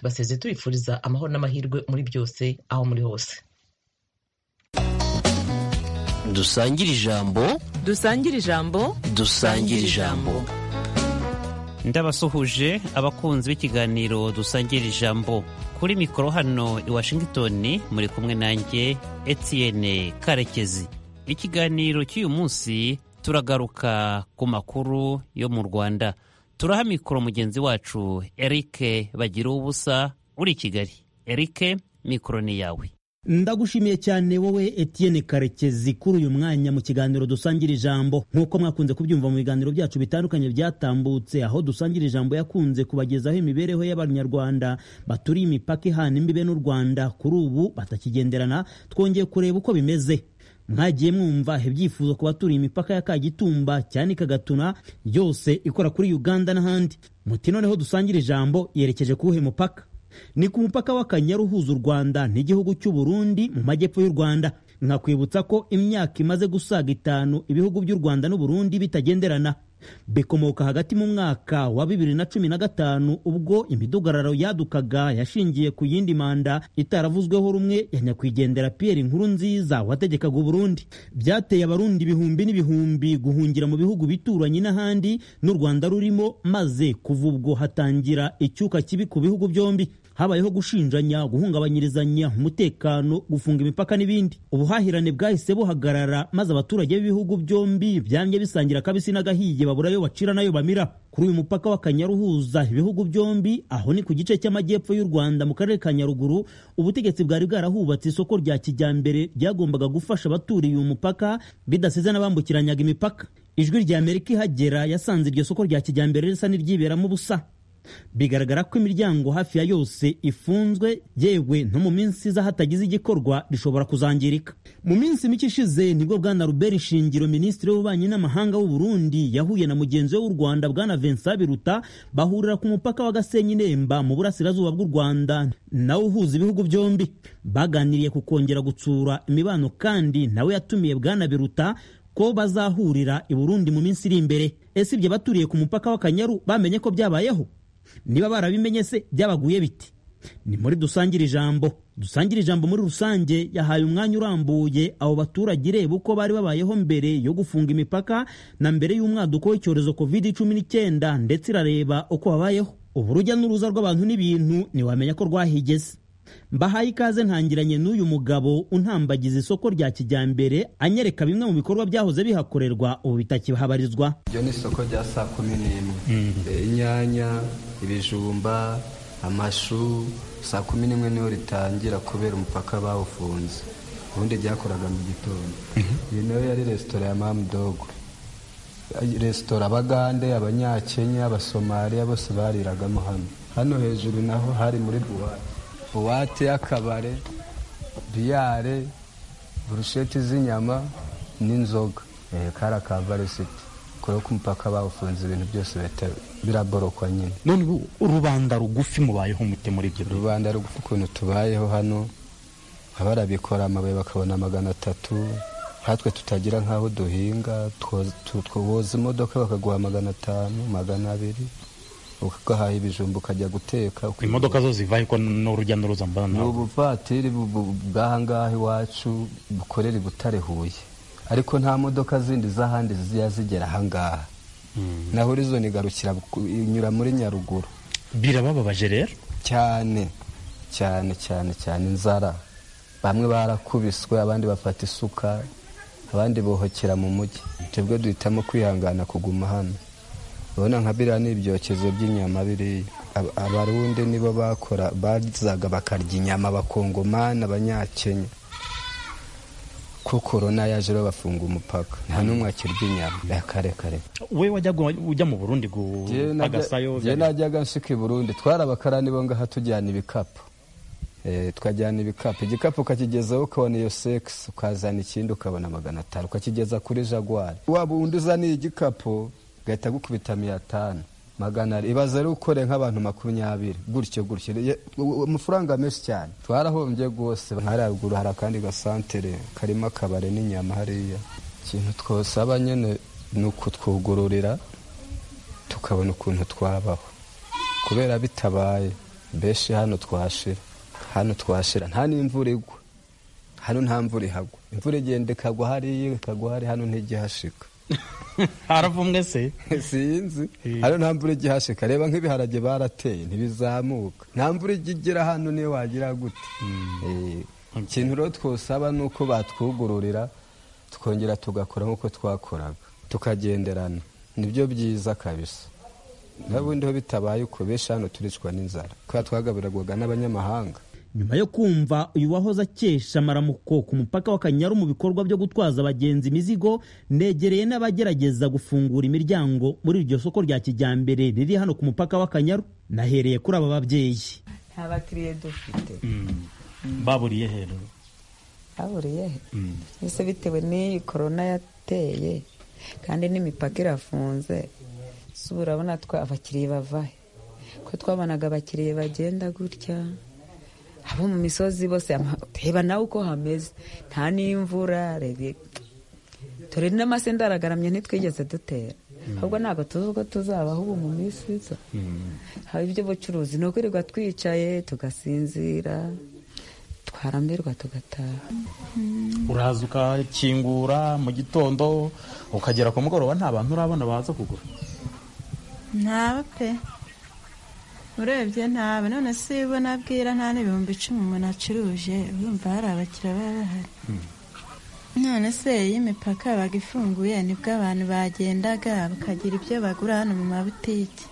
Tubasezeye tubifuriza amahoro n'amahirwe muri byose aho muri hose dusangire ijambo dusangire ijambo dusangire ijambo ndabasuhuje abakunzi b'ikiganiro dusangira ijambo kuri mikoro hano i washington muri kumwe nanjye etienne karekezi ikiganiro cy'uyu munsi turagaruka ku makuru yo mu rwanda turaha mikoro mugenzi wacu eric bagira ubusa uri i kigali eric mikoro ni yawe ndagushimiye cyane wowe Etienne karekezi kuri uyu mwanya mu kiganiro dusangira ijambo nk'uko mwakunze kubyumva mu biganiro byacu bitandukanye byatambutse aho dusangira ijambo yakunze kubagezaho imibereho y'abanyarwanda baturiye imipaka ihana imbibe n'u rwanda kuri ubu batakigenderana twongeye kureba uko bimeze mwagiye mwumva ibyifuzo ku baturiye imipaka ya kagitumba cyane kagatuna yose ikora kuri uganda n'ahandi muti noneho dusangira ijambo yerekeje kuwuhe mupaka ni ku mupaka w'akanyaru uhuza u rwanda n'igihugu cy'u burundi mu majyepfo y'u rwanda nkakwibutsa ko imyaka imaze gusaga itanu ibihugu by'u rwanda n'u burundi bitagenderana bikomoka hagati mu mwaka wa bibiri na cumi na gatanu ubwo imidugararo yadukaga yashingiye ku yindi manda itaravuzweho rumwe ya nyakwigendera Pierre Nkurunziza wategekaga Burundi byateye abarundi ibihumbi n'ibihumbi guhungira mu bihugu bituranye n'ahandi n'u Rwanda rurimo maze kuva ubwo hatangira icyuka kibi ku bihugu byombi habayeho gushinjanya guhungabanyirizanya umutekano gufunga imipaka n'ibindi ubuhahirane bwahise buhagarara maze abaturage b'ibihugu byombi byamye bisangira akabisi n'agahiye babura ayo bacira n'ayo bamira kuri uyu mupaka w'akanyaru uhuza ibihugu byombi aho ni ku gice cy'amajyepfo y'u rwanda mu karere ka nyaruguru ubutegetsi bwari bwarahubatse isoko rya kijyambere ryagombaga gufasha abaturiye uyu mupaka bidasize n'abambukiranyaga imipaka ijwi rya amerika ihagera yasanze iryo soko rya kijyambere risa n'iryiberamo ubusa bigaragara ko imiryango hafi ya yose ifunzwe yewe no mu minsi iza hatagize igikorwa rishobora kuzangirika mu minsi mike ishize nibwo bwana Robert Shingiro minisitiri w'ububanyi n'amahanga w'u Burundi yahuye na mugenzi we w'u Rwanda bwana Vincent Biruta bahurira ku mupaka wa Gasenyi Nemba mu burasirazuba bw'u Rwanda nawe uhuza ibihugu byombi baganiriye ku kongera gutsura imibano kandi nawe yatumiye bwana Biruta ko bazahurira i Burundi mu minsi iri imbere ese ibyo baturiye ku mupaka w'akanyaru bamenye ko byabayeho niba barabimenye se byabaguye biti ni muri dusangire ijambo dusangire ijambo muri rusange yahaye umwanya urambuye abo baturage ireba uko bari babayeho mbere yo gufunga imipaka na mbere y'umwaduko w'icyorezo covid cumi n'icyenda ndetse irareba uko babayeho ubu urujya n'uruza rw'abantu n'ibintu ntiwamenya ko rwahigeze mbahaye ikaze ntangiranye n'uyu mugabo untambagiza isoko rya kijyambere anyereka bimwe mu bikorwa byahoze bihakorerwa ubu bitakihabarizwa iryo ni isoko rya saa kumi n'imwe inyanya ibijumba amashu saa kumi n'imwe niho ritangira kubera umupaka bawufunze ubundi ryakoraga mu gitondo iyi nayo yari resitora ya mamudogo resitora abagande abanyakenya abasomaliya bose bariragamo hano hano hejuru naho hari muri buwate buwate y'akabare biyare burusheti z'inyama n'inzoga kari akavarisiti kure ku mupaka bawufunze ibintu byose biraborokwa nyine none ubu rubanda rugufi mubayeho mute muri ibyo rubanda rugufi ukuntu tubayeho hano abarabikora amabuye bakabona magana atatu hatwe tutagira nk'aho duhinga twoza imodoka bakaguha magana atanu magana abiri ugahaha ibijumba ukajya guteka imodoka zo zivaye ko n'urujya n'uruza mbana ni ubuvatiri bw'ahangaha iwacu bukorera i butare huye ariko nta modoka zindi z'ahandi zijya zigera ahangaha naho horizon igarukira inyura muri nyaruguru birabababaje rero cyane cyane cyane cyane inzara bamwe barakubiswe abandi bafata isuka abandi bohokera mu mujyi twebwe duhitamo kwihangana kuguma hano urabona nka biriya ni ibyokezo by'inyama biriya abarundi nibo bakora bazaga bakarya inyama abakongomani abanyakenya ko korona yaje bafunga umupaka nta n'umwe akirya inyama ya kare kare we ujya mu burundi agasayo njye najyaga nshyika i burundi twari abakarani bo ngaha tujyana ibikapu twajyana ibikapu igikapu ukakigezaho ukabona iyo sekisi ukazana ikindi ukabona magana atanu ukakigeza kuri jaguari waba undi uzaniye igikapu gahita gukubita atanu magana ari ibaze ari ukore nk'abantu makumyabiri gutyo gutyo amafaranga menshi cyane twarahombye rwose haraguru hari akandi gasantere karimo akabare n'inyama hariya ikintu twosaba nyine ni ukutwugururira tukabona ukuntu twabaho kubera bitabaye beshe hano twashira hano twashira nta n'imvura igwa hano nta mvura ihagwa imvura igenda ikagwa hariya ikagwa hari hano nt'igihashika haravumwe se sinzi hano nta mvura igihashika reba nk'ibiharage barateye ntibizamuka nta mvura ijya igera hano niyo wagira gute Eh, ikintu rero twosaba ni uko batwugururira twongera tugakora nk'uko twakoraga tukagenderana nibyo byiza kabisa n'ubundi ho bitabaye uko benshi hano turicwa n'inzara kubera twagaburirwaga n'abanyamahanga nyuma yo kumva uyu wahoze akesha maramuko ku mupaka w'akanyaru mu bikorwa byo gutwaza abagenzi imizigo negereye n'abagerageza gufungura imiryango muri iryo soko rya kijyambere riri hano ku mupaka w'akanyaru nahereye kuri aba babyeyi nta bakiriya dufite baburiye hejuru haburiye he mbese bitewe n'iyi korona yateye kandi n'imipaka irafunze si ubu urabona twa abakiriya bava he ko twabonaga abakiriya bagenda gutya abo mu misozi bose ama- reba nawe uko hameze nta n'imvura rebe turi n'amasenda aragaramye ntitwigeze dutera ahubwo ntabwo tuzi uko tuzabaho ubu mu minsi iza haba iby'ubucuruzi ni ukwirirwa twicaye tugasinzira twarambirwa tugataha uraza ukakingura mu gitondo ukagera ku mugoroba nta bantu urabona baza kugura ntaba pe urebye ntaba none si bo nabwira nta n'ibihumbi icumi umuntu acuruje urumva hari abakiriya baba bahari none se iyo imipaka yabaga ifunguye nibwo abantu bagendaga bakagira ibyo bagura hano mu mabutiki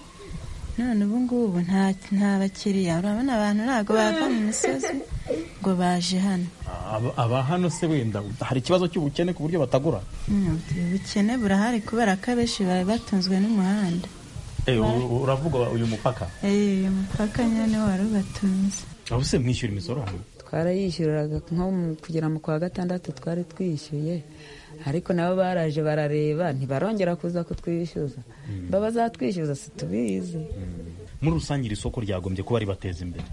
none ubu ngubu nta nta bakiriya urabona abantu ntabwo bava mu misozi ngo baje hano Aba- aba hano se wenda hari ikibazo cy'ubukene ku buryo batagura Mm, ubukene burahari kubera ko abenshi bari batunzwe n'umuhanda Eh, u- uravuga uyu mupaka Eh, uyu mupaka nyine wari ubatunze aho se mwishyura imisoro hano twarayishyuriraga nko mu- kugera mu kwa gatandatu twari twishyuye ariko nabo baraje barareba ntibarongera kuza kutwishyuza mba bazatwishyuza situbizi muri rusange iri soko ryagombye kuba ribateza imbere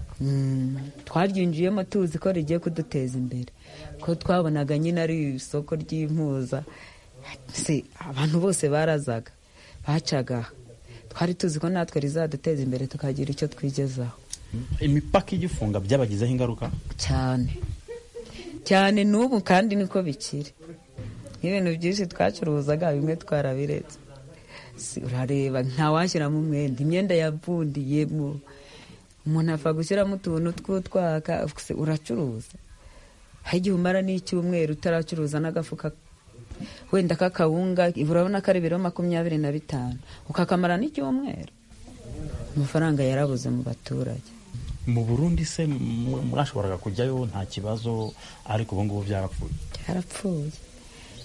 twaryinjiyemo tuzi ko rigiye kuduteza imbere ko twabonaga nyine ari isoko ry'impuza Se, abantu bose barazaga bacaga aha. twari tuzi ko natwe rizaduteza imbere tukagira icyo twigezaho imipaka igifunga byabagizeho ingaruka cyane cyane n'ubu kandi niko bikiri nk'ibintu byinshi twacuruzaga bimwe twarabiretse Si, urareba ntawashyiramo umwenda imyenda yavundiyemo umuntu apfa gushyiramo utuntu tw'utwaka Se, uracuruza hari igihe umara n'icyumweru utaracuruza n'agafuka wenda k'akawunga urabona ko ari ibiro makumyabiri na bitanu ukakamara n'icyumweru amafaranga yarabuze mu baturage mu burundi se mwe- mwashoboraga kujyayo nta kibazo ariko ubu ngubu byarapfuye byarapfuye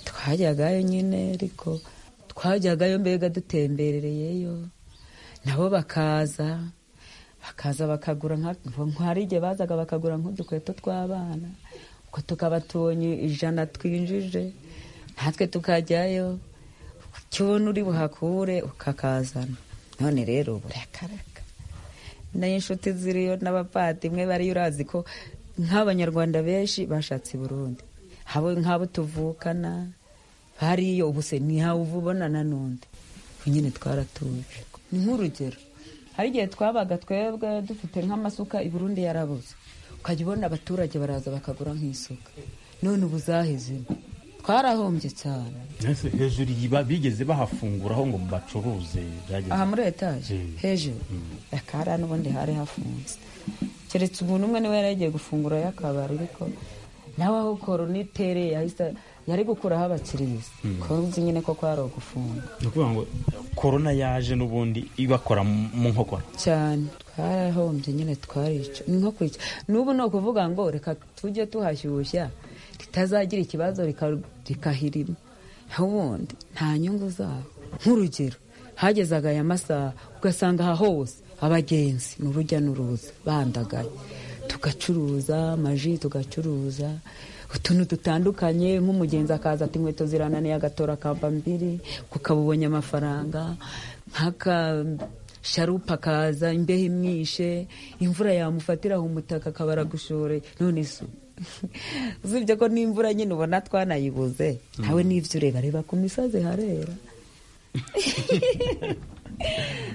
twajyagayo nyine ariko twajyagayo mbega dutemberereyeyo nabo bakaza bakaza bakagura nka- hari igihe bazaga bakagura nk'udukweto tw'abana ubwo tukaba tubonye ijana twinjije natwe tukajyayo ukibona uri buhakure ukakazana none rero burakaraka n'inshuti ziriyo n'abavandimwe bariyo urazi ko nk'abanyarwanda benshi bashatse i burundi habo nk'abo tuvukana bariyo ubu se ntihawe ubonana n'undi ubu nyine twaratuje ni nk'urugero hari igihe twabaga twebwe dufite nk'amasuka i burundi yarabuze ukajya ubona abaturage baraza bakagura nk'isuka none ubu zahezemo twarahombye cyane Ese hejuru iyi ba- bigeze bahafunguraho ngo bacuruze byageze aha muri etaje Mm. hejuru akara n'ubundi hari hafunze keretse umuntu umwe niwe yari yagiye gufungurayo akabari ariko nawe aho korona itereye yahise yari gukuraho abakiriya kuzi nyine ko kwari ugufunga ni ukuvuga ngo korona yaje n'ubundi ibakora mu mu nkokora cyane twarahombye nyine twarica ni nko kwica n'ubu ni ukuvuga ngo reka tujye tuhashyushya ritazagira ikibazo rika- rikahirima ubundi nta nyungu zabo nk'urugero hagezaga aya masaha ugasanga aha hose abagenzi ni urujya n'uruza bandagaye tugacuruza amaji tugacuruza utuntu dutandukanye nk'umugenzi akaza ati inkweto zirananiye agatora akamba mbiri kuko abubonye amafaranga nk'aka sharupa akaza imbeho imwishe imvura yamufatiraho umutaka akaba aragushoreye none se usibye ko n'imvura nyine ubona twanayibuze nawe n'ibyo ureba reba ku misozi harera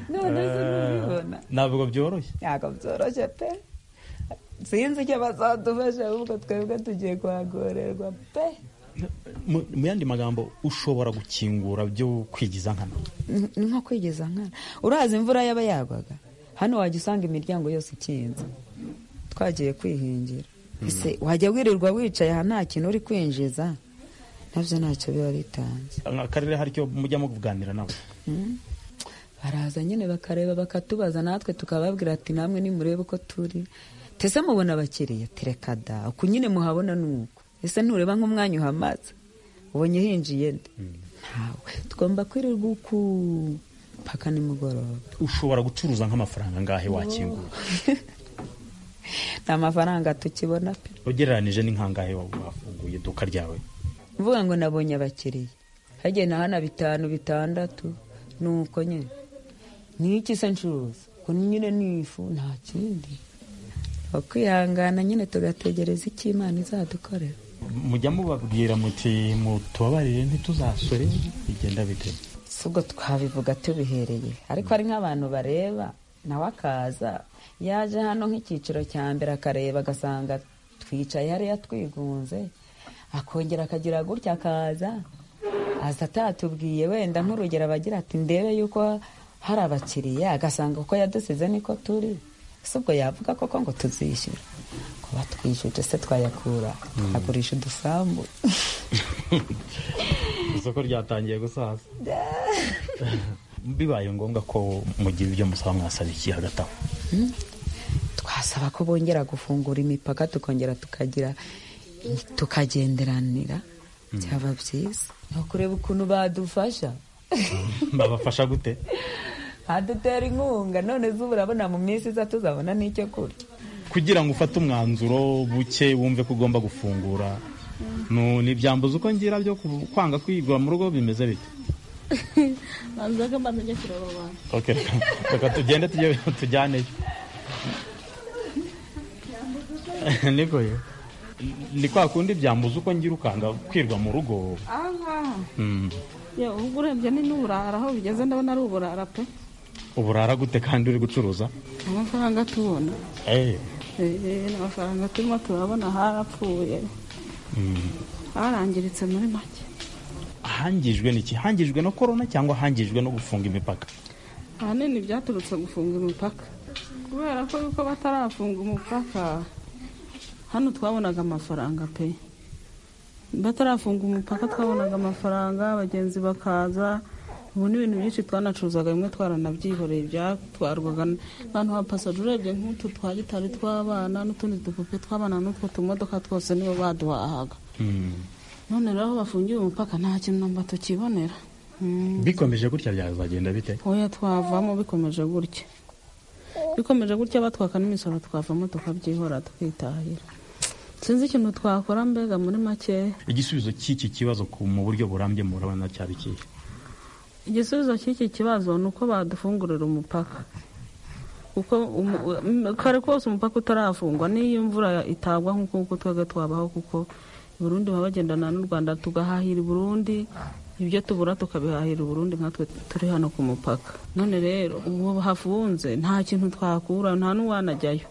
none se ntubibona ntabwo byoroshye ntabwo byoroshye pe sinzi icyo bazadufasha ahubwo twebwe tugiye kuhagorerwa pe Mu- mu yandi magambo ushobora gukingura byo kwigiza nkana Ni- ni nko kwigeza nkana urazi imvura yaba yagwaga hano wajya usanga imiryango yose ikinze twagiye kwihingira ese wajya wirirwa wicaye aha nta kintu uri kwinjiza nabyo ntacyo biba bitanze akarere hari icyo mujya muganira nawe baraza nyine bakareba bakatubaza natwe tukababwira ati namwe nimurebe uko turi tese mubona abakiriya tereka da uku nyine muhabona ni uko ese ntureba nk'umwanya uhamaze ubonye hinjiye nde ntawe tugomba kwirirwa uku mpaka nimugoroba ushobora gucuruza nk'amafaranga angahe wakingura nta mafaranga tukibona pe ugereranije n'inkangahe wa- wafunguye iduka ryawe mvuga ngo nabonye abakiriya hagiye na hana bitanu bitandatu ni uko nyine ni iki se ncuruza ko nyine ni ifu nta kindi ukwihangana nyine tugategereza icyo imana izadukorera mujya mubabwira muti mutubabarire ntituzasore bigenda bite si ubwo twabivuga tubihereye ariko hari nk'abantu bareba nawe akaza yaje hano nk'icyiciro cya mbere akareba agasanga twicaye hariya twigunze akongera akagira gutya akaza aza atatubwiye wenda nk'urugero abagira ati ndebe yuko hari abakiriya agasanga uko yadusize niko turi si ubwo yavuga koko ngo tuzishyura kuba twishyuje se twayakura tukagurisha udusambu isoko ryatangiye gusaza bibaye ngombwa ko mugira ibyo musaba mwasaba iki hagati aho twasaba ko bongera gufungura imipaka tukongera tukagira tukagenderanira byaba byiza Ni ukureba ukuntu badufasha babafasha gute badutera inkunga none zuba urabona mu minsi iza tuzabona n'icyo kurya kugira ngo ufate umwanzuro buke wumve ko ugomba gufungura Nu- ntibyambuza uko ngira byo ku- kwanga kwigura mu rugo bimeze bite banzaga mbanza njya kureba abantu Okay, reka- reka tugende tujye tujyaneyo niko yo ni kwa kundi byambuza uko ngira ukanga kwirwa mu rugo aha ngaha Mm. yewe ubwo urebye ni n'uburara aho bigeze ndabona ari uburara pe uburara gute kandi uri gucuruza amafaranga tubona Eh, Eh, ni amafaranga turimo turabona harapfuye harangiritse muri make ahangijwe ni iki hangijwe na korona cyangwa hangijwe no gufunga imipaka ahanini byaturutse gufunga imipaka kubera ko yuko batarafunga umupaka hano twabonaga amafaranga pe batarafunga umupaka twabonaga amafaranga abagenzi bakaza ubu n'ibintu byinshi twanacuruzaga bimwe twaranabyihoreye byatwarwaga n'abantu ba pasaje urebye nk'utu twa gitari tw'abana n'utundi dupupe tw'abana n'utwo tumodoka twose nibo baduhahaga none rero aho bafungiye umupaka nta kintu namba tukibonera Mm. bikomeje gutya byazagenda bite oya twavamo bikomeje gutya bikomeje gutya batwaka n'imisoro twavamo tukabyihora tukitahira sinzi ikintu twakora mbega muri make igisubizo cy'iki kibazo ku- mu buryo burambye murabona cyari ikihe igisubizo cy'iki kibazo ni uko badufungurira umupaka kuko umu- um- kare kose umupaka utarafungwa n'iyo imvura itagwa nk'uko nguko twebwe twabaho kuko i burundi baba bagendana n'u rwanda tugahahira i burundi ibyo tubura tukabihahira i burundi nkatwe turi hano ku mupaka none rero ubu hafunze nta kintu twakura nta n'uwanajyayo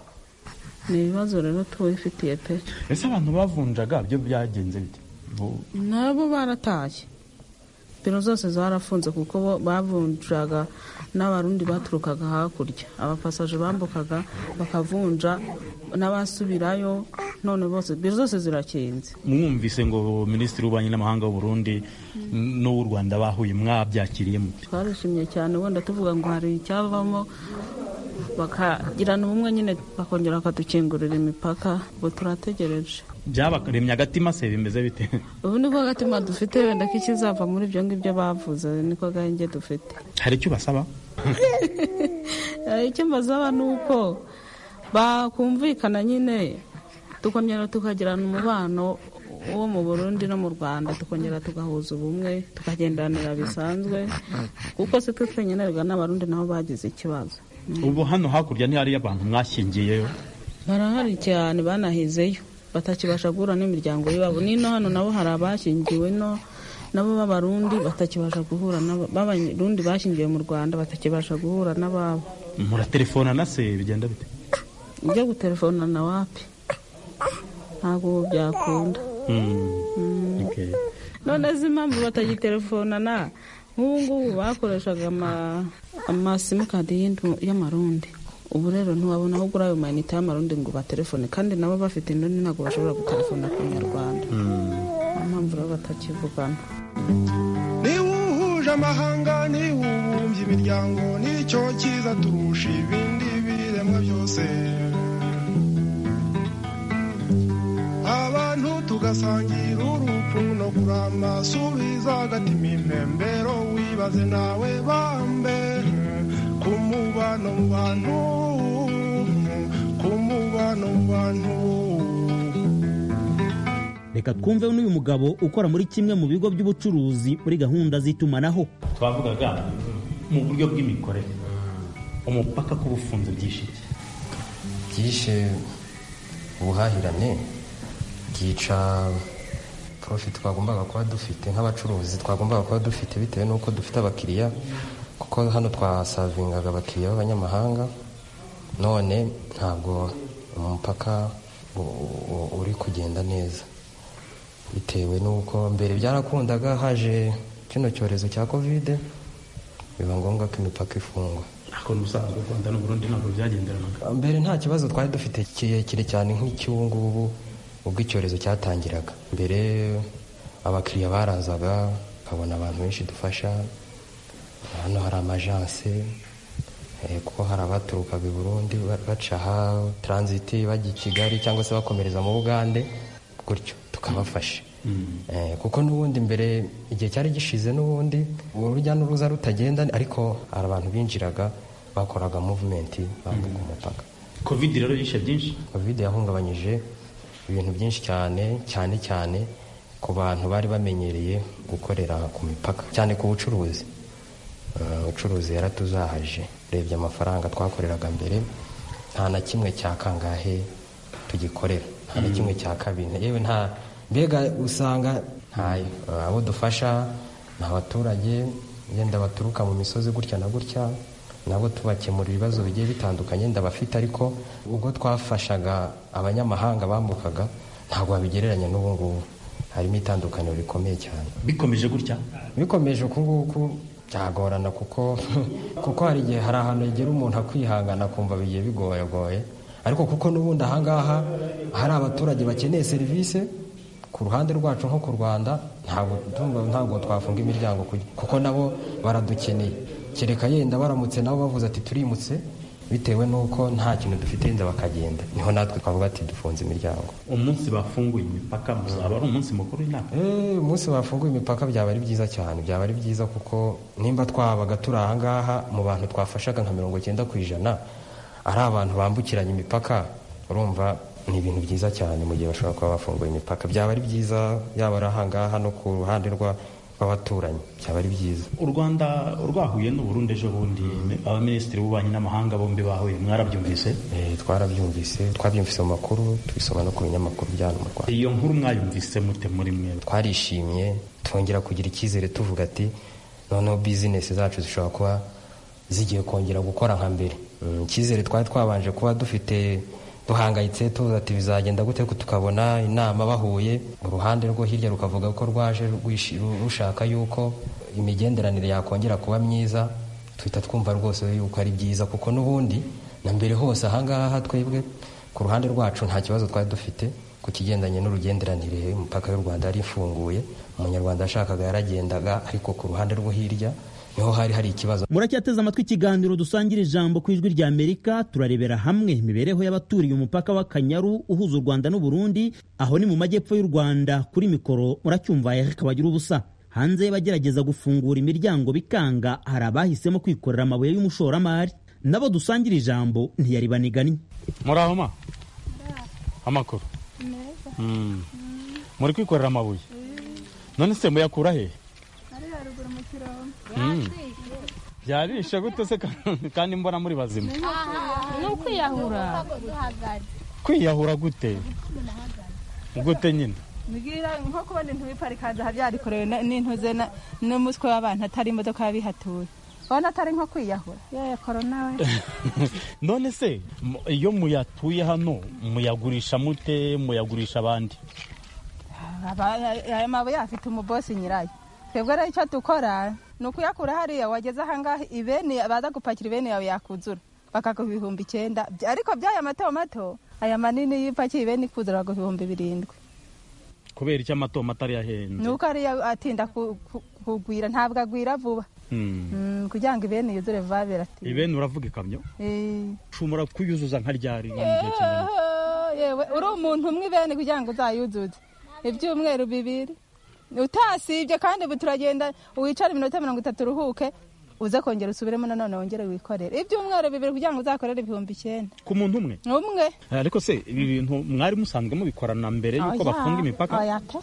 ni ibibazo rero tubifitiye pe ese abantu bavunjaga byo byagenze bite Bu- nabo baratashye biro zose zarafunze kuko bo bavunjaga n'abarundi baturukaga hakurya abapasaje bambukaga bakavunja n'abasubirayo none bose biro zose zirakinze mwumvise ngo minisitiri w'ububanyi n'amahanga w'u Burundi n'uw'u rwanda bahuye mwabyakiriye mute twarishimye cyane wenda tuvuga ngo hari icyavamo bakagirana ubumwe nyine bakongera bakadukingurira imipaka ngo turategereje byabaremye agatima se bimeze bite ubu ni bwo gatima dufite wenda ko ikizava muri ibyo ngibyo bavuze niko gahenge dufite hari icyo basaba Eh, icyo mbasaba ni uko bakumvikana nyine tukongera tukagirana umubano wo mu burundi no mu rwanda tukongera tugahuza ubumwe tukagendanira bisanzwe kuko si twe twenyunerwa n'abarundi nabo bagize ikibazo ubu hano hakurya ntihariyo abantu mwashyingiyeyo barahari cyane banahizeyo batakibasha guhura n'imiryango y'iwabo n'ino hano nabo hari abashyingiwe no nabo b'abarundi batakibasha guhura nabo- b'abarundi bashingiwe mu rwanda batakibasha guhura n'ababo muratelefona na se bigenda bite ujya gutelefona na wapi ntabwo ubu byakunda Mm. Okay. none zi impamvu batagitelefona na nk'ubu ngubu bakoreshaga ama- amasimukadi y'indu- y'amarundi ubu rero ntiwabona aho ugura ayo mayinite y'amarundi ngo batelefone kandi nabo bafite indoni ntabwo bashobora gutelefona ku nyarwanda niyo mpamvu rero batakivugana niwuhuje amahanga niwubumbye imiryango nicyo cyiza turusha ibindi biremwa byose abantu tugasangira urupfu no kurama subiza agatima impembero wibaze nawe bambe ku mubano mu bantu ku mubano mu bantu reka twumve n'uyu mugabo ukora muri kimwe mu bigo by'ubucuruzi muri gahunda z'itumanaho twavugaga mu buryo bw'imikorere umupaka kuba ufunze byishe iki byishe ubuhahirane byica profit twagombaga kuba dufite nk'abacuruzi twagombaga kuba dufite bitewe n'uko dufite abakiriya kuko hano twasavingaga abakiriya b'abanyamahanga none ntabwo umupaka u- u- uri kugenda neza bitewe n'uko mbere byarakundaga haje kino cyorezo cya kovide biba ngombwa ko imipaka ifungwa ariko n'ubusanzwe u rwanda n'u burundi ntabwo byagenderanaga mbere nta kibazo twari dufite kirekire cyane nk'icy'ubu ngubu ubwo icyorezo cyatangiraga mbere abakiriya barazaga ukabona abantu benshi dufasha hano hari amajanse eh, kuko hari abaturukaga i burundi ba- baca aha taranziti bajya i kigali cyangwa se bakomereza mu bugande gutyo tukabafasha Eh, kuko n'ubundi mbere igihe cyari gishize n'ubundi urujya n'uruza rutagenda ariko hari abantu binjiraga bakoraga muvumenti bambuka umupaka kovide rero yishe byinshi covid yahungabanyije ibintu byinshi cyane cyane cyane ku bantu bari bamenyereye gukorera ku mipaka cyane ku bucuruzi Eh, ubucuruzi yaratuzahaje urebye amafaranga twakoreraga mbere nta na kimwe cya kangahe tugikorera nta na kimwe cya kabiri yewe nta mbega usanga ntayo Eh, abo dufasha ni abaturage yenda baturuka mu misozi gutya na gutya nabo tubakemura ibibazo bigiye bitandukanye ndabafite ariko ubwo twafashaga abanyamahanga bambukaga ntabwo babigereranya n'ubu ngubu harimo itandukaniro rikomeye cyane bikomeje gutya bikomeje uku nguku byagorana kuko kuko hari igihe hari ahantu higera umuntu akwihangana akumva bigiye bigoyegoye ariko kuko n'ubundi ahangaha hari abaturage bakeneye serivisi ku ruhande rwacu nko ku rwanda ntabwo tumva- ntabwo twafunga imiryango kugi- kuko nabo baradukeneye kereka yenda baramutse nabo bavuze ati turimutse bitewe n'uko nta kintu dufite yenda bakagenda niho natwe twavuga ati dufunze imiryango umunsi bafunguye imipaka muzaba ari umunsi mukuru w'inama Eh, umunsi bafunguye imipaka byaba ari byiza cyane byaba ari byiza kuko nimba twabaga turi ahangaha mu bantu twafashaga nka mirongo icyenda ku ijana ari abantu bambukiranya imipaka urumva ni ibintu byiza cyane mu gihe bashobora kuba bafunguye imipaka byaba ari byiza yaba ari ahangaha no ku ruhande rwa- rw'abaturanyi byaba ari byiza u rwanda rwahuye n'u burundi ejo bundi abaminisitiri b'ububanyi n'amahanga bombi bahuye mwarabyumvise Eh, twarabyumvise twabyumvise mu makuru tubisoma no ku binyamakuru bya hano mu rwanda iyo nkuru mwayumvise mute muri mwe twarishimye twongera kugira icyizere tuvuga ati noneho bizinesi zacu zishobora kuba zigiye kongera gukora nka mbere Mm, icyizere twari twabanje kuba dufite duhangayitse tuvuga ati bizagenda gute ko tukabona inama bahuye uruhande rwo hirya rukavuga ko rwaje rwishi- ru- rushaka yuko imigenderanire yakongera kuba myiza tuhita twumva rwose yuko ari byiza kuko n'ubundi na mbere hose ahangaha twebwe ku ruhande rwacu nta kibazo twari dufite ku kigendanye n'urugenderanire imipaka y'u rwanda yari ifunguye umunyarwanda yashakaga yaragendaga ariko ku ruhande rwo hirya niho hari hari ikibazo muracyateze amatwi ikiganiro dusangira ijambo ku ijwi rya amerika turarebera hamwe imibereho y'abaturiye umupaka w'akanyaru uhuza u rwanda n'u burundi aho ni mu majyepfo y'u rwanda kuri mikoro muracyumva eric bagira ubusa hanze bagerageza gufungura imiryango bikanga hari abahisemo kwikorera amabuye y'umushoramari nabo dusangira ijambo ntiyari baniganye muraho ma amakuru Mm. muri kwikorera amabuye none se muyakura he ari haruguru mu kirombe Mm. byarishe gute se ka- kandi mbona muri bazima ni ukwiyahura kwiyahura gute gute nyine mbwira nko kubona intu biparikaza aha byarikorewe n'intuze n'umutwe w'abantu atari imodoka yabihatuye ubona atari nko kwiyahura yewe korona we none se mu- iyo muyatuye hano muyagurisha mute muyagurisha abandi Aba- aya mabuye afite umubosi nyirayo twebwe rero icyo dukora ni ukuyakura hariya wageze ahangaha ibeni baza gupakira ibeni yawe yakuzura bakaguha ibihumbi icyenda By- ariko by'aya mato mato aya manini iyo upakiye ibeni ikuzura baguha ibihumbi birindwi kubera icyo amatomata ari yahenze ni uko ariyo atinda ku- ku- kugwira ntabwo agwira vuba Mm. Mm, kugira ngo ibeni yuzure vuba biratinda ibeni uravuga ikamyo Eh. ushobora kuyuzuza nka ryari Yeho, yewe uri umuntu umwe bene kugira ngo uzayuzuze ibyumweru bibiri utasibye kandi ubu turagenda wicare iminota mirongo itatu uruhuke uze kongera usubiremo nanone wongere wikorere ibyumweru bibiri kugira ngo uzakorere ibihumbi icyenda ku muntu umwe umwe ariko se ibi bintu mwari musanzwe mubikorana mbere yuko Oya, bafunga imipaka oya pe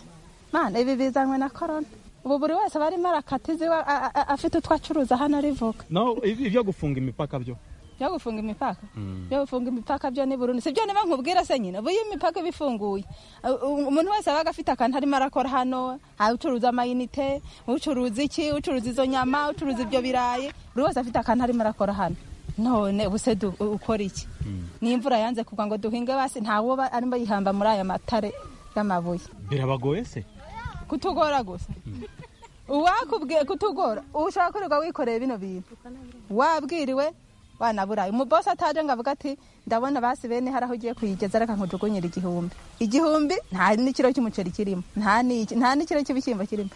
mana ibi bizanywe na korona ubu buri wese aba arimo arakata iziwe a- a- a- afite utwo acuruza hano arivuga no ibi- ibyo gufunga imipaka byo byo gufunga imipaka Mm. byo gufunga imipaka byo ni burundu sibyo niba nkubwira se nyine ubu iyo imipaka iba ifunguye u- u- umuntu wese abaga afite akantu arimo arakora hano aha ucuruza amayinite ucuruza iki ucuruza izo nyama ucuruza ibyo birayi buri wese afite akantu arimo arakora hano none ubu se du- u- ukora iki n'imvura yanze kugwa ngo duhinge basi ntawe uba arimo yihamba muri aya matare y'amabuye birabagoye se kutugora gusa uwakubwiye kutugora ushobora kwirirwa wikoreye bino bintu wabwiriwe wanaburaye umubosi ataje ngo avuga ati ndabona basi bene hari aho ugiye kuyigeza reka nkujugunyira igihumbi igihumbi nta n'ikiro cy'umuceri kirimo nta n'iki- nta n'ikiro cy'ibishyimbo kirimo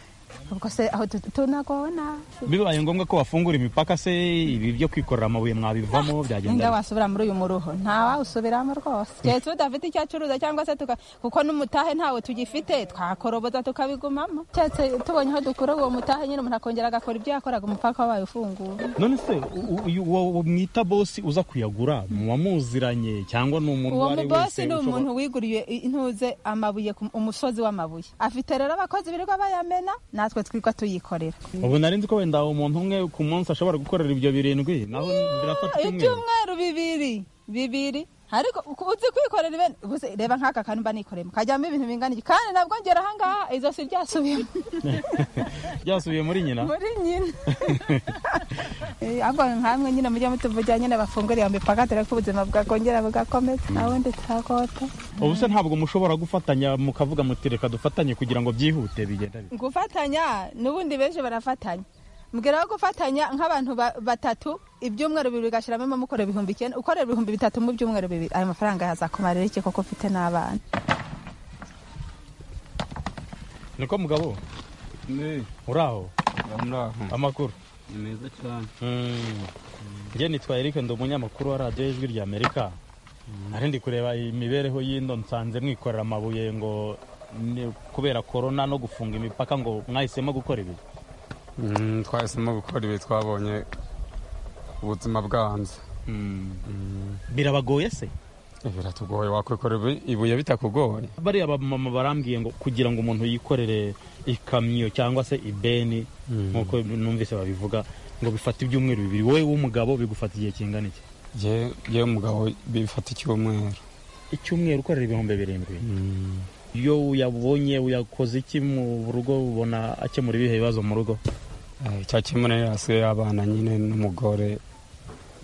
ubwo se aho tu- tunagowe nabi bibaye ngombwa ko bafungura imipaka se ibi byo kwikorera amabuye mwabivamo byagenda nda bite? wasubira muri uyu muruho nta wawusubiramo rwose keretse udafite icyo acuruza cyangwa se tuka kuko n'umutahe ntawe tugifite twakoroboza tukabigumamo keretse tubonye aho dukura uwo mutahe nyine umuntu akongera agakora ibyo yakoraga umupaka wabaye ufunguye none se u- u- uyu uwo mwita bosi uza kuyagura muba muziranye cyangwa ni umuntu uwo uwo ari we mubosi wese ni ushobora- umuntu wiguriye intuze amabuye ku umusozi w'amabuye afite rero abakozi birirwa bayamena natwe twirwa tuyikorera ubu nari nzi ko wenda umuntu umwe ku munsi ashobora gukorera ibyo birindwi naho birafata icyumweru ibyumweru bibiri bibiri ariko ku- uzi kwikorera ibintu Ubuse reba nk'aka kantu mba nikoreyemo kajyamo ibintu bingana iki kandi nabwo ngera ahangaha izosi ryasubiyemo byasubiye muri nyina muri nyina Eh, ahubwo nkamwe nyine mujye mutuvugira nyine bafungure iyo mipaka dore ko ubuzima bwakongera bugakomeza nta wundi turagote ubu se ntabwo mushobora gufatanya mukavuga muti reka dufatanye kugira ngo byihute bigenda bite?" gufatanya n'ubundi benshi barafatanya mbwira aho gufatanya nk'abantu ba- batatu ibyumweru bibiri ugashyiramo mukore ibihumbi icyenda ukorera ibihumbi bitatu mu byumweru bibiri ayo mafaranga yazakumarira iki koko ufite n'abana niko mugabo uri aho amakuru ni meza cyane njye nitwa Eric ndi umunyamakuru wa radiyo y'ijwi rya amerika nari ndi kureba imibereho y'indo nsanze mwikorera amabuye ngo ni- kubera korona no gufunga imipaka ngo mwahisemo gukora ibi Mm, twahisemo gukora ibi twabonye ubuzima bwanze birabagoye se biratugoye wakwikorera ibu- ibuye bitakugoye bariya bamama barambwiye ngo kugira ngo umuntu yikorere ikamyo cyangwa se ibeni nk'uko numvise babivuga ngo bifata ibyumweru bibiri wowe w'umugabo bigufata igihe kingana iki ye ye umugabo bifata icyumweru icyumweru ukorera ibihumbi birindwi iyo uyabonye uyakoze iki mu rugo ubona akemura ibihe bibazo mu rugo Eh, cyakemura yasiye abana nyine n'umugore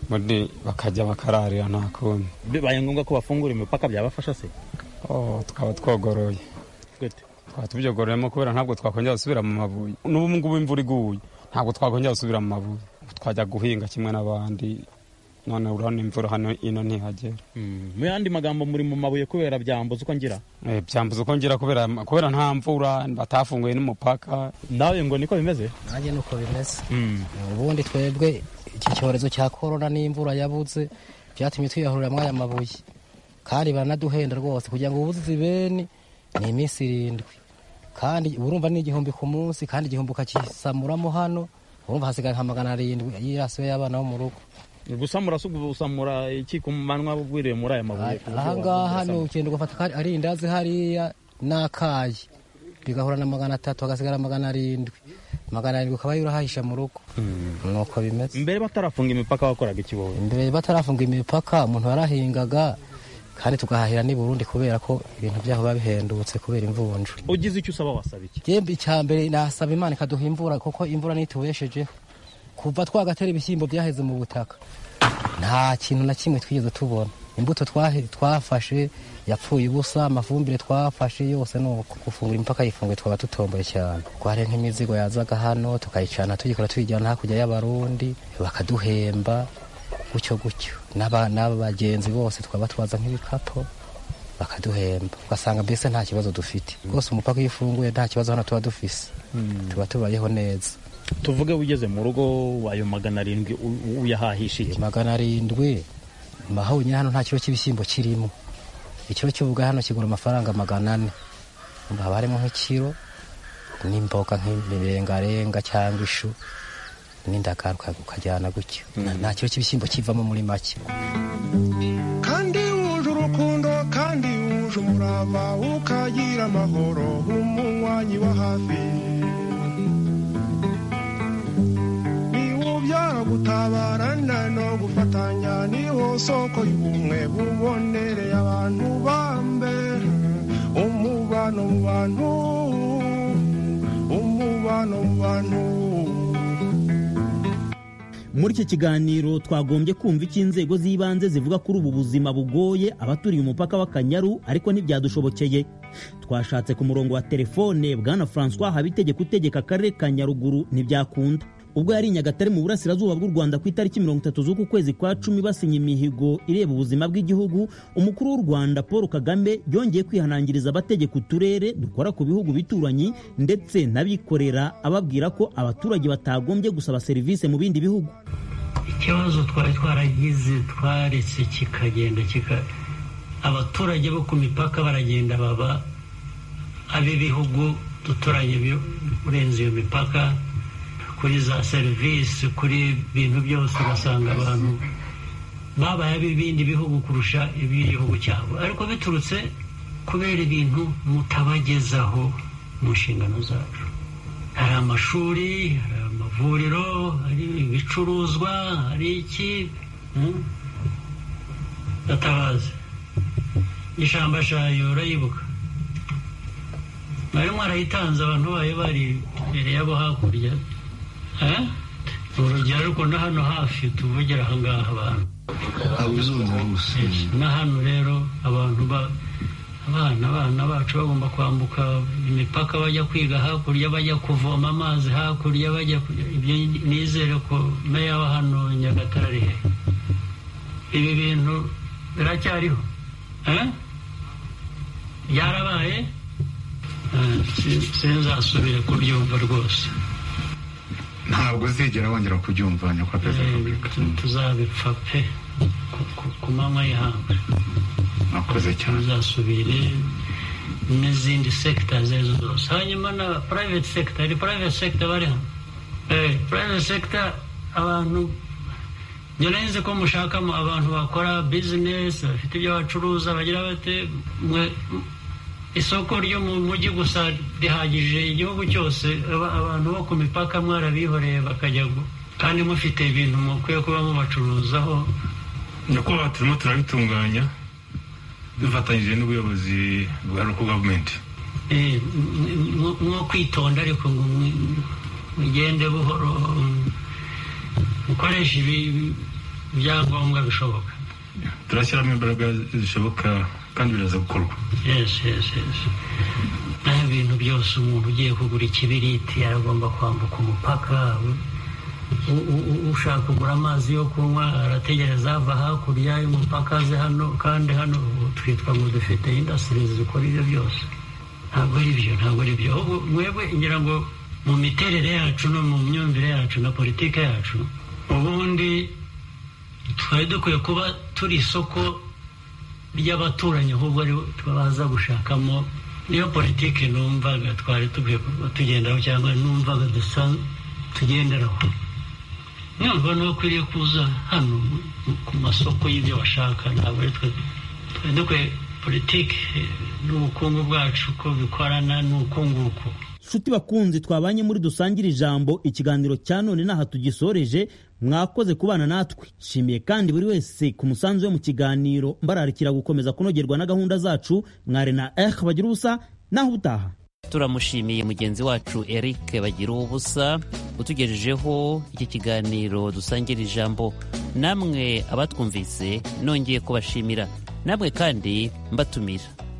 muri bakajya bakararira nta kundi bibaye ngombwa ko bafungura imipaka byabafasha se Oh, twaba twogoroye Gute? twaba tubyogororemo kubera ntabwo twakongera gusubira mu mabuye n'ubu ngubu imvura iguye ntabwo twakongera gusubira mu mabuye Ubu twajya guhinga kimwe n'abandi none urabona imvura hano ino ntihagera mu yandi magambo muri mu mabuye kubera byambuza uko ngira Eh, byambuza uko ngira kubera kubera nta mvura batafunguye n'umupaka nawe ngo niko bimeze nanjye ni uko bimeze ubundi twebwe iki cyorezo cya korona n'imvura yabuze byatumye twiyahurira muri aya mabuye kandi baranaduhenda rwose kugira ngo ubuze ibeni ni iminsi irindwi kandi urumva ni igihumbi ku munsi kandi igihumbi ukakisamuramo hano urumva hasigaye nka magana arindwi y'irasiwe y'abana bo mu rugo gusamura si ugusamura iki ku manywa bwiriwe muri aya mabuye aha ngaha ni ugenda ugafata akari- ari indazi hariya n'akayi bigahura na magana atatu hagasigara magana arindwi magana arindwi ukaba urahahisha mu rugo nuko bimeze mbere batarafunga imipaka wakoraga iki wowe mbere batarafunga imipaka umuntu warahingaga kandi tugahahira n'i Burundi kubera ko ibintu byaho biba bihendutse kubera imvunja ugize icyo usaba wasaba iki yembe icya mbere nasaba imana ikaduha imvura kuko imvura nitubeshejeho kuva twagatera ibishyimbo byaheze mu butaka nta kintu na kimwe twigeze tubona imbuto twahe- twafashe yapfuye ubusa amafumbire twafashe yose ni uku. gufungura imipaka yifunguye twaba dutomboye cyane kuko hari nk'imizigo yazaga hano tukayicana tuyikora tuyijyana hakurya y'abarundi bakaduhemba gutyo gutyo N'aba- n'aba bagenzi bose twaba twaza nk'ibikapu bakaduhemba ugasanga mbese nta kibazo dufite rwose umupaka iyo ufunguye nta kibazo hano tuba dufise tuba tubayeho neza tuvuge ugeze mu rugo ayo magana arindwi u- uyahahisha iki magana arindwi mahonye hano nta kiro cy'ibishyimbo kirimo ikiro cy'ubuga hano kigura amafaranga magana ane haba harimo nk'ikiro n'imboga nk'ibirengarenga cyangwa ishu n'indagara uka- ukajyana gutyo Na- nta kiro cy'ibishyimbo kivamo muri make kandi wuje urukundo kandi wuje umurava ukagira amahoro umunywanyi wa hafi niwo ubyara gutabarana no gufatanya niwo soko y'ubumwe bubonereye abantu bambe umubano mu bantu umubano mu bantu muri iki kiganiro twagombye kumva icyo inzego z'ibanze zivuga kuri ubu buzima bugoye abaturiye umupaka w'akanyaru ariko ntibyadushobokeye twashatse ku murongo wa telefone bwana francois habitegeka utegeka akarere ka nyaruguru ntibyakunda ubwo yari i nyagatare mu burasirazuba bw'u rwanda ku itariki mirongo itatu z'uku kwezi kwa cumi basinye imihigo ireba ubuzima bw'igihugu umukuru w'u rwanda paul kagame yongeye kwihanangiriza abategeka uturere dukora ku bihugu bituranyi ndetse n'abikorera ababwira ko abaturage batagombye gusaba serivisi mu bindi bihugu ikibazo twari twaragize twaretse kikagenda kika abaturage bo ku mipaka baragenda baba ab'ibihugu duturanye byo- urenze iyo mipaka kuri za serivisi kuri bintu byose ugasanga abantu babaye ab'ibindi bihugu kurusha iby'igihugu cyabo ariko biturutse kubera ibintu mutabagezaho mu nshingano zacu hari amashuri hari amavuriro hari ibicuruzwa hari iki hmm? gatabazi ishamba shayo urayibuka mwari mwarayitanze abantu bayo bari imbere yabo hakurya Eh? ni urugero ariko no hano hafi tuvugira aha ngaha abantu na hano rero abantu ba abana abana bacu bagomba kwambuka imipaka bajya kwiga hakurya bajya kuvoma amazi hakurya bajya ku- ibyo nizere ko meya wa hano nyagatare ari he ibi bintu biracyariho Eh? byarabaye Eh, si- sinzasubire kubyumva rwose ntabwo uzigera wongera kubyumva nyakubahwa perezida wa repubulika tuzabipfa pe ku- ku- ku manywa y'ihangu mwakoze cyane tuzasubire n'izindi sekita izo arizo zose hanyuma na private sector hari private sector bari hano Eh, private sector abantu nzi ko mushakamo abantu bakora business bafite ibyo bacuruza bagira bate mwe isoko ryo mu mujyi gusa rihagije igihugu cyose aba- abantu bo ku mipaka mwarabihoreye bakajya gu- kandi mufite ibintu mukwiye kuba mubacuruzaho nyakubahwa turimo turabitunganya dufatanyije n'ubuyobozi bwa local government Eh, m- m- mwo kwitonda ariko ngo mu- mugende buhoro mm, mukoreshe ibi- ibyangombwa bishoboka turashyiramo imbaraga zishoboka kandi biraza gukorwa yes yes yes nta bintu byose umuntu ugiye kugura ikibiriti aragomba kwambuka umupaka U- u- u- ushaka kugura amazi yo kunywa arategereza ava hakurya y'umupaka aze hano kandi hano ubu twitwa ngo dufite indasitiri zikora ibyo byose ntabwo ari byo ntabwo ari byo ahubwo mwebwe ngira ngo mu miterere yacu no mu myumvire yacu na politike yacu ubundi twari dukwiye kuba turi isoko ry'abaturanyi ahubwo ari bo baza gushakamo niyo politiki numvaga twari dukwiye kuba tugenderaho cyangwa numvaga dusa tugenderaho numva ntibakwiriye kuza hano ku masoko y'ibyo bashaka ntabwo ari twe twari dukwiye politiki n'ubukungu bwacu ko bikorana n'ubukunguko nshuti bakunzi twabanye muri dusangire ijambo ikiganiro cya none n'aha tugisoreje mwakoze kubana natwe nshimiye kandi buri wese ku musanzu we mu kiganiro mbararikira gukomeza kunogerwa na gahunda zacu mwari na eh bagira ubusa naho ubutaha turamushimiye mugenzi wacu eric bagira ubusa utugejejeho iki kiganiro dusangira ijambo namwe abatwumvise nongeye kubashimira namwe kandi mbatumira